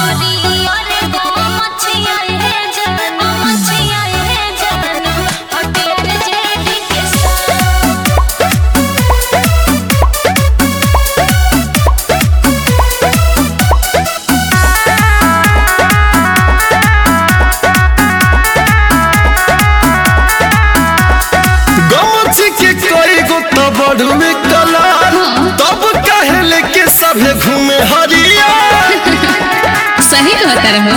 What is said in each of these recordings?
गमछी के कई गो तो बढ़ुए कलर तब काहे लेके सभे घूमे हरिया सही कहता रहो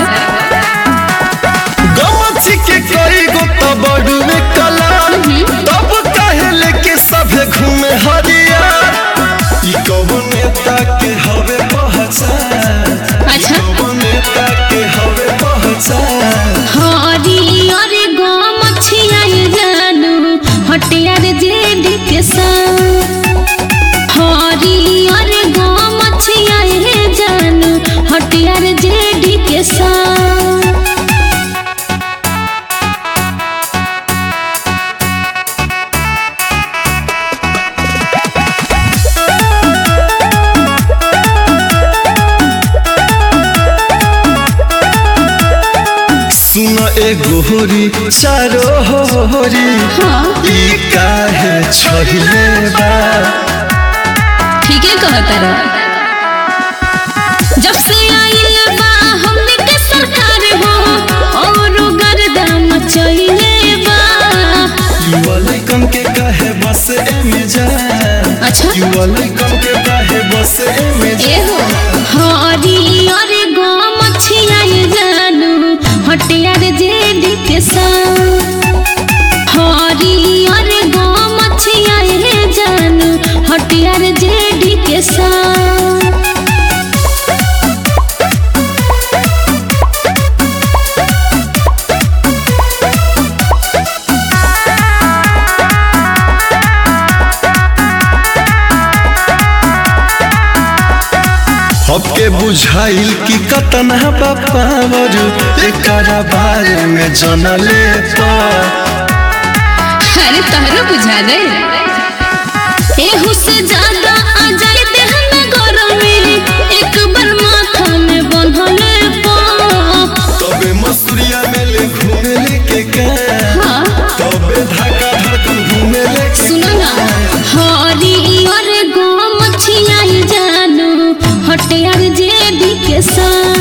गमछी के कई गो तो बढ़ुए कलर तब काहे लेके सभे घूमे हरिया ई कौन नेता के हवे पहचान अच्छा कौन नेता के हवे पहचान हरी अरे गम छियाई जानू हटियार जेड के संग हरी अरे गम छियाई जानू हटियार जेड के संग सुन एगो होरी चारो होरी ई काहे छहिले बा ठीक है कहता रहो जब से आइल बा हमने के सरकार हो और गर्दा मचइले बा युवा लइकन के काहे बस एमे जा अच्छा युवा लइकन के काहे बस एमे जा एहो हरी अरे गम छियाई जानू हटियार जेड के संग हरी अरे गम छियाई जानू हटियार जेड के संग सबके बुझाइल कि कतना बापावर एकरा बारे में जनले पर अरे तहरो बुझा दे एहू से ज्यादा आ जाए देह में गरमी एक बार माथा में बंधले पा तबे मसूरिया में ले घूमे लेके का हाँ तबे धक्का धड़कन घूमे लेके सुनो ना हरी और गम छियाई जानू हटियार जेडी के संग